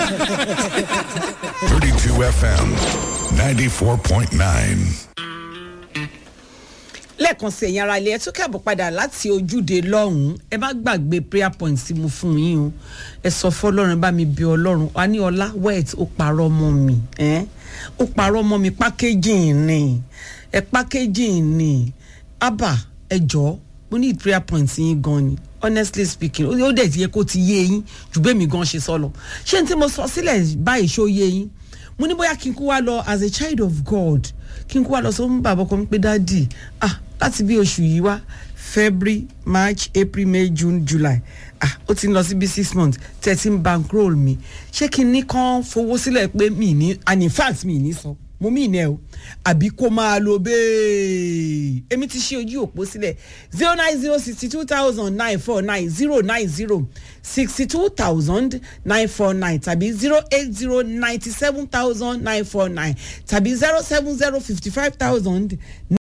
32 FM, 94.9. lẹ́ẹ̀kan sí ẹ̀yin ara ilé ẹ tún kẹ́bọ̀ padà láti ojúde lọ́hùn-ún ẹ má gbàgbé prayer point tí mo fún yín o ẹ sọ fọlọ́run bá mi bí ọlọ́run wa ní ọlá wet ó parọ́ mọ́ mi ẹ́ ó parọ́ mọ́ mi pákéjì ni ẹ pákéjì ni abba ẹ jọ̀ọ́ mo ní prayer point yín gan ni honestly speaking ó ó dẹ̀ ti yẹ kó ti yé yín jù bẹ́ẹ̀ mi gan ṣe sọ lọ ṣé n tí mo sọ sílẹ̀ báyìí ṣó yé yín mo ní bóyá kí n kó wá lọ as a child of god kí n kó wá lọ sọ fún bàbá ọkọ mi pé dáàdì ah láti bí oṣù yìí wá february march april may june july ah ó ti ń lọ sí bí six months thirteen bankroll mi ṣé kí n ní kán fowó sílẹ̀ pé mi ní and in fact mi ní san mo mí ìnẹ́ o àbí kó máa lo bẹ́ẹ̀ èmi ti ṣe ojú òpó sílẹ̀ zero nine zero sixty two thousand nine four nine zero nine zero sixty two thousand nine four nine tàbí zero eight zero ninety seven thousand nine four nine tàbí zero seven zero fifty five thousand